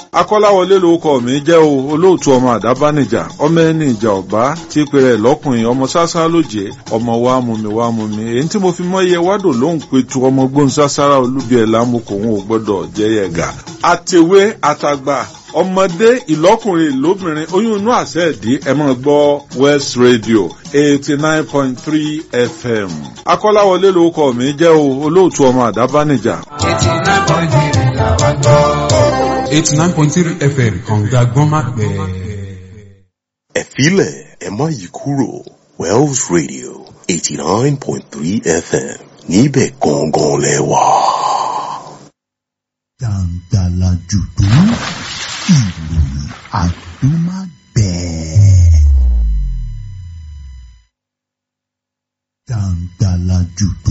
akọ́láwọlé lórúkọ mi jẹ́ o olóòtú ọmọ àdábánijà ọmọ ẹni ìjà ọ̀bá tí pèrè lọ́kùnrin ọmọ sásá lóje ọmọ wa mú mi wá mú mi èyí tí mo fi mọ́ iye wádò ló ń petu ọmọ gbóhùn sására olúbi ẹ̀ lámùkò òun ò gbọ́dọ̀ jẹ́ yẹ̀gà. àtẹ̀wé àtàgbà ọmọdé ìlọ́kùnrin lóbìnrin oyún inú àṣẹ ìdí ẹ máa gbọ́ west radio eighty nine point three fm akọ́láwọlé lórúkọ mi jẹ́ o olóòtú ọmọ àdábánijà. eighty nine point three làwọn gbọ́. eighty nine point three fm kànga gbọ́nmápẹ́. ẹ̀fílẹ̀ ẹ má yí kúrò wells radio eighty nine point three fm níbẹ̀ gangan lẹ́wà. Dàǹdàlà jùdú ìròyìn àdúmágbẹ̀ẹ́. Dàǹdàlà jùdú